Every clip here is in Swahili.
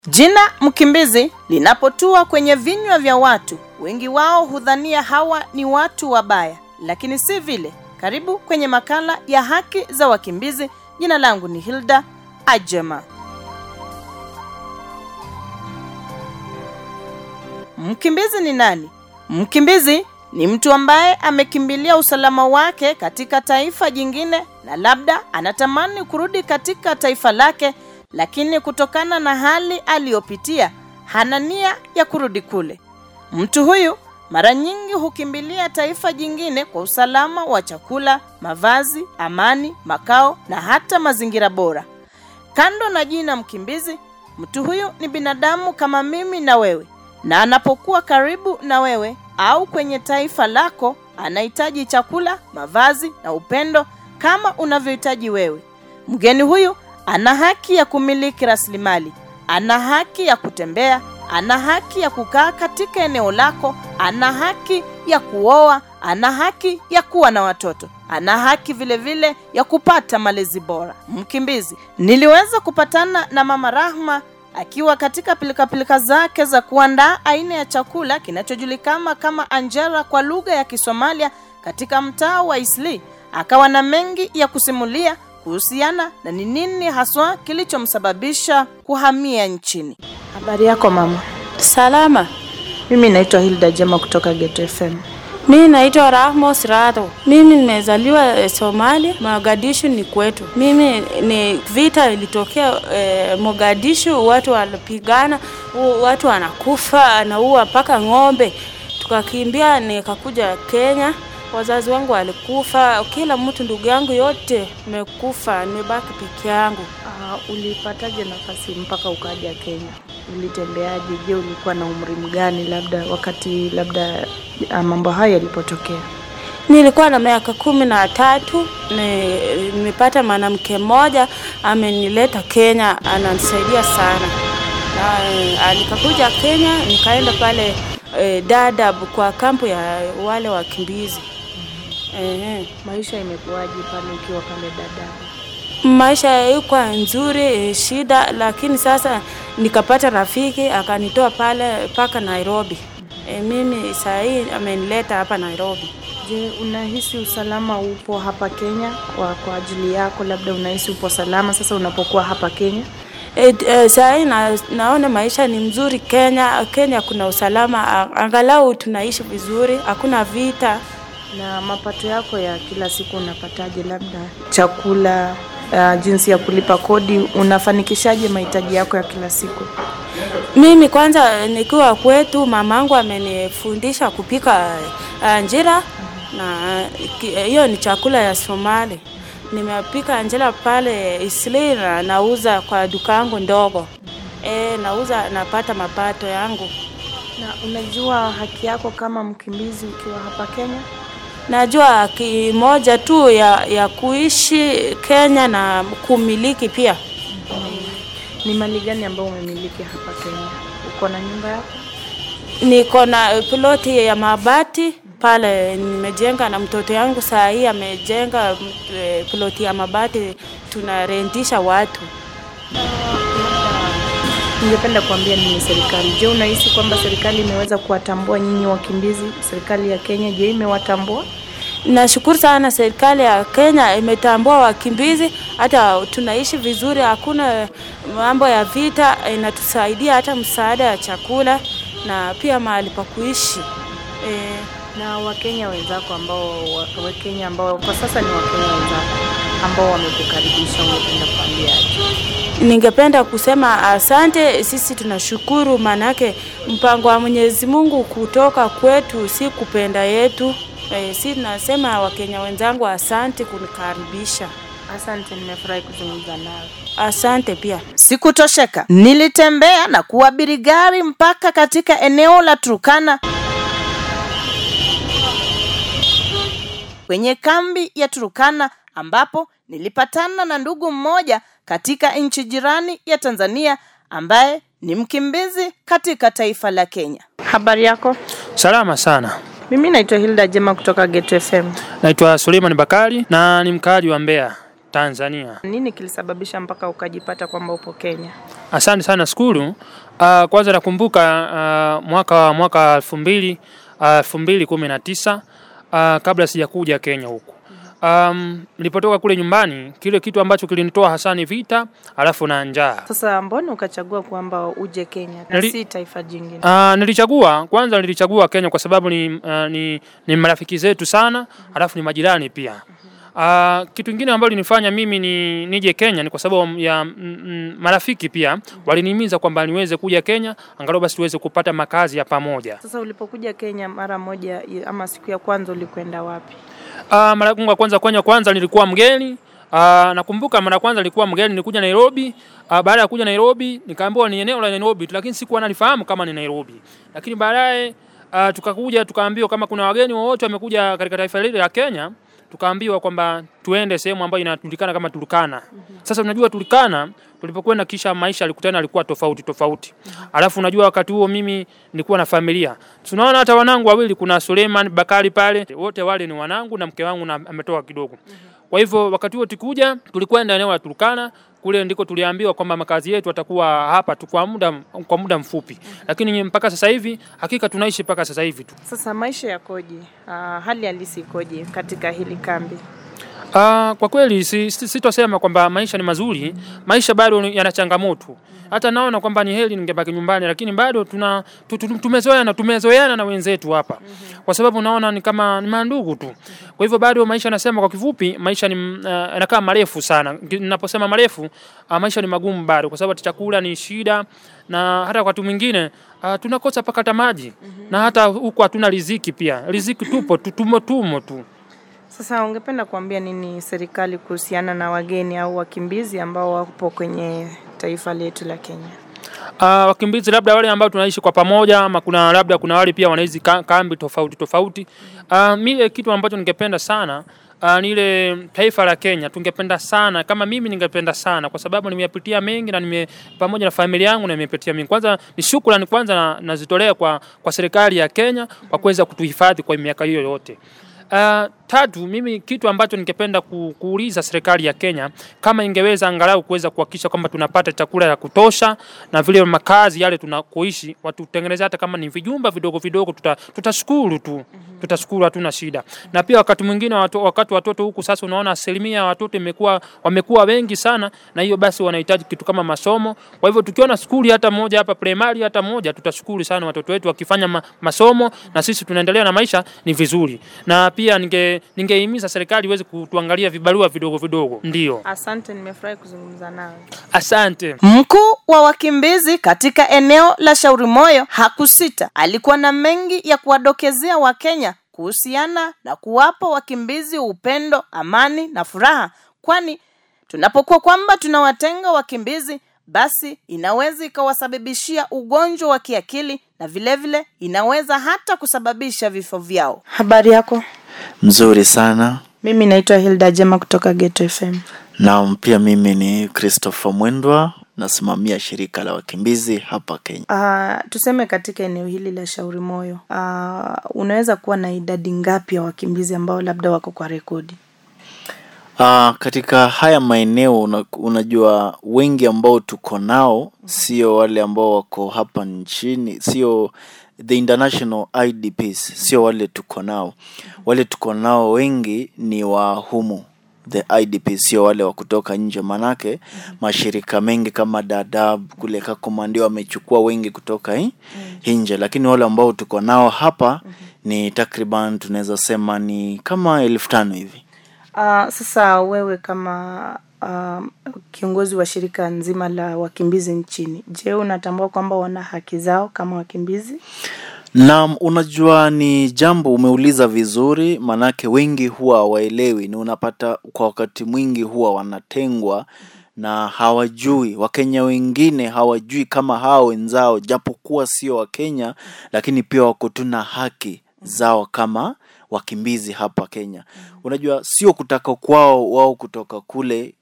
Jina mkimbizi linapotua kwenye vinywa vya watu, wengi wao hudhania hawa ni watu wabaya, lakini si vile. Karibu kwenye makala ya haki za wakimbizi. Jina langu ni Hilda Ajema. Mkimbizi ni nani? Mkimbizi ni mtu ambaye amekimbilia usalama wake katika taifa jingine na labda anatamani kurudi katika taifa lake, lakini kutokana na hali aliyopitia hana nia ya kurudi kule. Mtu huyu mara nyingi hukimbilia taifa jingine kwa usalama wa chakula, mavazi, amani, makao na hata mazingira bora. Kando na jina mkimbizi, mtu huyu ni binadamu kama mimi na wewe, na anapokuwa karibu na wewe au kwenye taifa lako, anahitaji chakula, mavazi na upendo kama unavyohitaji wewe. Mgeni huyu ana haki ya kumiliki rasilimali, ana haki ya kutembea, ana haki ya kukaa katika eneo lako, ana haki ya kuoa, ana haki ya kuwa na watoto, ana haki vile vile ya kupata malezi bora. Mkimbizi, niliweza kupatana na Mama Rahma akiwa katika pilikapilika zake za kuandaa aina ya chakula kinachojulikana kama anjera kwa lugha ya Kisomalia katika mtaa wa Isli. Akawa na mengi ya kusimulia kuhusiana na ni nini haswa kilichomsababisha kuhamia nchini. Habari yako mama? Salama. Mimi naitwa Hilda Jema kutoka Geto FM. Mimi naitwa Rahmo Sirato. Mimi nimezaliwa eh, Somalia, Mogadishu ni kwetu. Mimi ni vita ilitokea eh, Mogadishu, watu walipigana, u- watu wanakufa, anaua mpaka ng'ombe. Tukakimbia nikakuja Kenya. Wazazi wangu walikufa, kila mtu, ndugu yangu yote nimekufa, nimebaki peke yangu. Uh, ulipataje nafasi mpaka ukaja Kenya? Ulitembeaje? Je, ulikuwa na umri mgani labda wakati labda uh, mambo hayo yalipotokea? Nilikuwa na miaka kumi na tatu. ni- Nimepata mwanamke mmoja amenileta Kenya, ananisaidia sana na eh, nikakuja Kenya, nikaenda pale eh, Dadaab kwa kampu ya wale wakimbizi eh, Maisha imekuwaje pale ukiwa pale Dadaab? maisha ilikuwa nzuri eh, shida, lakini sasa nikapata rafiki akanitoa pale mpaka Nairobi. E, mimi saa hii amenileta hapa Nairobi. Je, unahisi usalama upo hapa Kenya kwa, kwa ajili yako? Labda unahisi upo salama sasa unapokuwa hapa Kenya? E, e, saa hii na, naona maisha ni mzuri Kenya. Kenya kuna usalama, a- angalau tunaishi vizuri, hakuna vita. Na mapato yako ya kila siku unapataje? Labda chakula, uh, jinsi ya kulipa kodi, unafanikishaje mahitaji yako ya kila siku? Mimi kwanza nikiwa kwetu, mamangu amenifundisha kupika uh, njira na ki- hiyo ni chakula ya Somali. Nimepika njira pale Isli na nauza kwa duka yangu ndogo. E, nauza napata mapato yangu. Na unajua haki yako kama mkimbizi ukiwa hapa Kenya? Najua haki moja tu ya, ya kuishi Kenya na kumiliki pia. Ni mali gani ambayo umemiliki hapa Kenya? Uko na nyumba yako? Niko na ploti ya mabati pale nimejenga, na mtoto yangu saa hii amejenga mm, eh, ploti ya mabati, tunarendisha watu. Ningependa kuambia nini serikali? Je, unahisi kwamba serikali imeweza kuwatambua nyinyi wakimbizi? Serikali ya Kenya, je, imewatambua? Nashukuru sana serikali ya Kenya imetambua wakimbizi, hata tunaishi vizuri, hakuna mambo ya vita, inatusaidia hata msaada ya chakula na pia mahali pa kuishi eh, Na Wakenya wenzako ambao wa- Wakenya ambao kwa sasa ni Wakenya wenzako ambao wamekukaribisha, ungependa kuambiaje? Ningependa kusema asante. Sisi tunashukuru, maanake mpango wa Mwenyezi Mungu kutoka kwetu si kupenda yetu. E, si nasema Wakenya wenzangu asante kunikaribisha, Asante, nimefurahi kuzungumza nawe. asante pia. Sikutosheka, nilitembea na kuabiri gari mpaka katika eneo la Turkana kwenye kambi ya Turkana ambapo nilipatana na ndugu mmoja katika nchi jirani ya Tanzania ambaye ni mkimbizi katika taifa la Kenya. Habari yako? Salama sana. Mimi naitwa Hilda Jema kutoka Geto FM. Naitwa Suleiman Bakari na ni mkaaji wa Mbeya. Tanzania. Nini kilisababisha mpaka ukajipata kwamba upo Kenya? Asante sana skulu. Uh, kwanza nakumbuka uh, mwaka mwaka elfu mbili elfu mbili kumi na tisa uh, kabla sijakuja Kenya huku um, nilipotoka kule nyumbani, kile kitu ambacho kilinitoa hasa ni vita, alafu na njaa. Sasa mbona ukachagua kwamba uje Kenya na Nili- si taifa jingine? Uh, nilichagua kwanza, nilichagua Kenya kwa sababu ni, uh, ni, ni marafiki zetu sana, alafu ni majirani pia. Uh, kitu kingine ambacho linifanya mimi ni nije Kenya ni kwa sababu ya mm, mm, marafiki pia walinihimiza kwamba niweze kuja Kenya angalau basi tuweze kupata makazi ya pamoja. Sasa ulipokuja Kenya mara moja i- ama siku ya kwanza ulikwenda wapi? Uh, mara yangu ya kwanza Kenya kwanza nilikuwa mgeni. Uh, nakumbuka mara ya kwanza nilikuwa mgeni nilikuja Nairobi. Uh, baada ya kuja Nairobi nikaambiwa ni eneo la Nairobi tu, lakini sikuwa nalifahamu kama ni Nairobi. Lakini baadaye uh, tukakuja tukaambiwa kama kuna wageni wowote wamekuja katika taifa hili la Kenya, tukaambiwa kwamba tuende sehemu ambayo inajulikana kama Turkana. Sasa unajua Turkana tulipokwenda kisha maisha alikutana alikuwa tofauti tofauti. Alafu unajua wakati huo mimi nilikuwa na familia. Tunaona hata wanangu wawili kuna Suleiman Bakari pale, wote wale ni wanangu na mke wangu na ametoka kidogo. Kwa hivyo wakati huo tukuja tulikwenda eneo la Turkana kule ndiko tuliambiwa kwamba makazi yetu atakuwa hapa tu kwa muda kwa muda mfupi. Lakini mpaka sasa hivi hakika tunaishi mpaka sasa hivi tu. Sasa maisha yakoje? Uh, hali halisi ikoje katika hili kambi? Uh, kwa kweli si, si, sitosema kwamba maisha ni mazuri, maisha bado ni- yana changamoto. Hata naona kwamba ni heri ningebaki nyumbani, lakini bado tuna tu- tu- tumezoeana tumezoeana na wenzetu hapa, kwa sababu naona ni kama ni mandugu tu. Kwa hivyo bado maisha, nasema kwa kifupi, maisha ni uh, yanakaa marefu sana. Ninaposema marefu, uh, maisha ni magumu bado, kwa sababu chakula ni shida, na hata wakati mwingine uh, tunakosa pakata maji na hata huku hatuna riziki pia. Riziki tupo tu, tumo tumo tu. Sasa ungependa kuambia nini serikali kuhusiana na wageni au wakimbizi ambao wapo kwenye taifa letu la Kenya? Uh, wakimbizi labda wale ambao tunaishi kwa pamoja ama kuna labda kuna wale pia wanaishi ka, kambi tofauti tofauti. Uh, mimi kitu ambacho ningependa sana uh, ni ile taifa la Kenya tungependa sana kama mimi ningependa sana kwa sababu nimeyapitia mengi na nime pamoja na familia yangu na nimepitia mengi. Kwanza ni shukrani kwanza na- nazitolea kwa, kwa serikali ya Kenya kwa kuweza kutuhifadhi kwa miaka hiyo yote. Uh, tatu, mimi kitu ambacho ningependa ku, kuuliza serikali ya Kenya kama ingeweza angalau kuweza kuhakikisha kwamba tunapata chakula ya kutosha na vile makazi yale tunakoishi watutengeneze hata kama ni vijumba vidogo vidogo, tuta, tutashukuru tu tutashukuru, hatuna shida. Na pia wakati mwingine watu, wakati watoto huku sasa, unaona asilimia ya watoto imekuwa wamekuwa wengi sana, na hiyo basi wanahitaji kitu kama masomo. Kwa hivyo tukiona skuli hata moja hapa primary hata moja, tutashukuru sana watoto wetu wakifanya ma, masomo na sisi tunaendelea na maisha, ni vizuri. Na pia ninge ningehimiza serikali iweze kutuangalia vibarua vidogo vidogo. Ndio, Asante, nimefurahi kuzungumza nawe. asante. Mkuu wa wakimbizi katika eneo la Shauri Moyo hakusita, alikuwa na mengi ya kuwadokezea Wakenya kuhusiana na kuwapa wakimbizi upendo, amani na furaha, kwani tunapokuwa kwamba tunawatenga wakimbizi, basi inaweza ikawasababishia ugonjwa wa kiakili na vilevile vile, inaweza hata kusababisha vifo vyao. Habari yako? Mzuri sana. Mimi naitwa Hilda Jema kutoka Geto FM. Na pia mimi ni Christopher Mwendwa, nasimamia shirika la wakimbizi hapa Kenya. Uh, tuseme katika eneo hili la Shauri Moyo, uh, unaweza kuwa na idadi ngapi ya wakimbizi ambao labda wako kwa rekodi? Uh, katika haya maeneo una, unajua wengi ambao tuko nao sio wale ambao wako hapa nchini, sio the international IDPs, sio wale tuko nao. Wale tuko nao wengi ni wa humu the IDPs, sio wale wa kutoka nje, manake mashirika mengi kama Dadaab kule Kakuma ndio wamechukua wengi kutoka hi, nje, lakini wale ambao tuko nao hapa ni takriban tunaweza sema ni kama elfu tano hivi. Uh, sasa wewe kama uh, kiongozi wa shirika nzima la wakimbizi nchini, je, unatambua kwamba wana haki zao kama wakimbizi? Naam, unajua ni jambo umeuliza vizuri, manake wengi huwa hawaelewi, ni unapata kwa wakati mwingi huwa wanatengwa na hawajui. Wakenya wengine hawajui kama hao wenzao, japokuwa sio Wakenya, lakini pia wako tu na haki zao kama wakimbizi hapa Kenya. Unajua sio kutaka kwao wao kutoka kule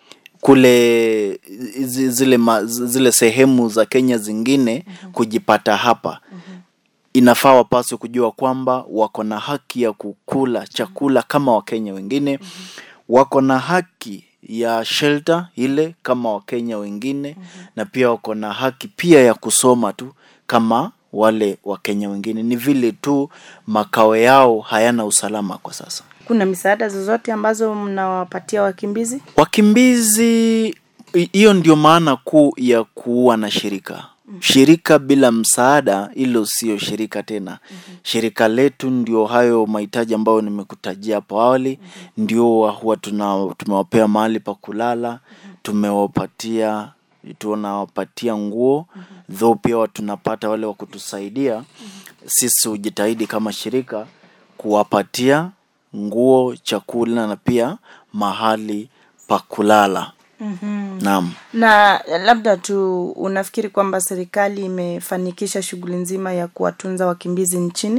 kule zi- zile, ma, zile sehemu za Kenya zingine kujipata hapa inafaa wapaswe kujua kwamba wako na haki ya kukula chakula kama wakenya wengine wako na haki ya shelter ile kama wakenya wengine na pia wako na haki pia ya kusoma tu kama wale wakenya wengine ni vile tu makao yao hayana usalama kwa sasa kuna misaada zozote ambazo mnawapatia wakimbizi wakimbizi hi- hiyo ndio maana kuu ya kuwa na shirika shirika bila msaada hilo sio shirika tena shirika letu ndio hayo mahitaji ambayo nimekutajia hapo awali ndio wa- huwa tuna tumewapea mahali pa kulala tumewapatia tunawapatia nguo though pia wa- tunapata wale wa kutusaidia sisi hujitahidi kama shirika kuwapatia nguo chakula na pia mahali pa kulala mm-hmm. naam na labda tu unafikiri kwamba serikali imefanikisha shughuli nzima ya kuwatunza wakimbizi nchini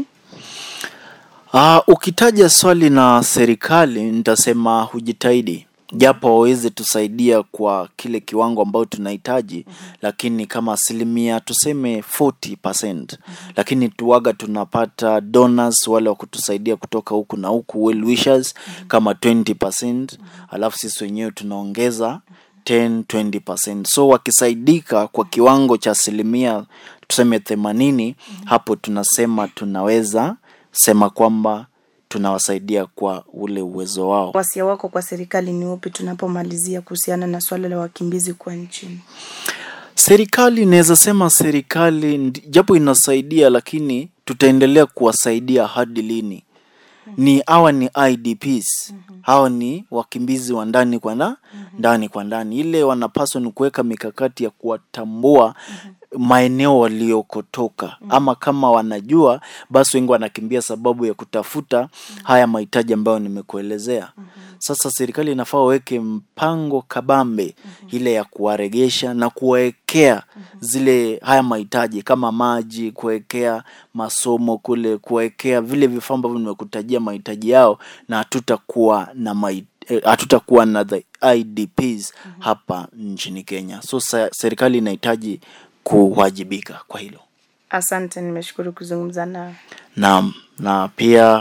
Uh, ukitaja swali na serikali nitasema hujitahidi japo waweze tusaidia kwa kile kiwango ambayo tunahitaji lakini kama asilimia tuseme 40%. lakini tuwaga tunapata donors wale wa kutusaidia kutoka huku na huku well wishers kama 20% alafu sisi wenyewe tunaongeza 10 20%. so wakisaidika kwa kiwango cha asilimia tuseme themanini hapo tunasema tunaweza sema kwamba tunawasaidia kwa ule uwezo wao wasia wako kwa serikali ni upi tunapomalizia kuhusiana na swala la wakimbizi kwa nchini serikali inaweza sema serikali ndi- japo inasaidia lakini tutaendelea kuwasaidia hadi lini ni hawa ni idps hawa ni wakimbizi wa ndani kwa na, ndani kwa ndani ile wanapaswa ni kuweka mikakati ya kuwatambua maeneo waliokotoka ama kama wanajua basi wengi wanakimbia sababu ya kutafuta haya mahitaji ambayo nimekuelezea sasa serikali inafaa waweke mpango kabambe ile ya kuwaregesha na kuwawekea zile haya mahitaji kama maji kuwekea masomo kule kuwekea vile vifaa ambavyo nimekutajia mahitaji yao na hatutakuwa na mai, eh, hatutakuwa na the idps hapa nchini kenya so sa, serikali inahitaji kuwajibika kwa hilo asante nimeshukuru kuzungumza nawe na na pia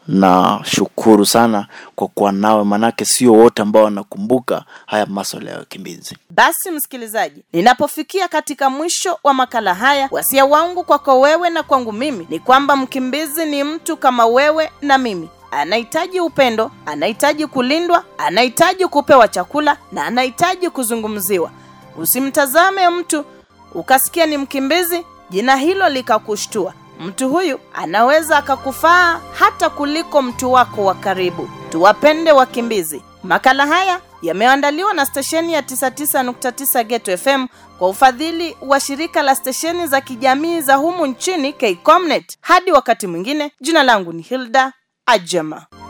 nashukuru sana kwa kuwa nawe manake sio wote ambao wanakumbuka haya maswala ya wakimbizi basi msikilizaji ninapofikia katika mwisho wa makala haya wasia wangu kwako wewe na kwangu mimi ni kwamba mkimbizi ni mtu kama wewe na mimi anahitaji upendo anahitaji kulindwa anahitaji kupewa chakula na anahitaji kuzungumziwa usimtazame mtu ukasikia ni mkimbizi jina hilo likakushtua mtu huyu anaweza akakufaa hata kuliko mtu wako wa karibu tuwapende wakimbizi makala haya yameandaliwa na stesheni ya 99.9 geto fm kwa ufadhili wa shirika la stesheni za kijamii za humu nchini kcomnet hadi wakati mwingine jina langu ni hilda ajama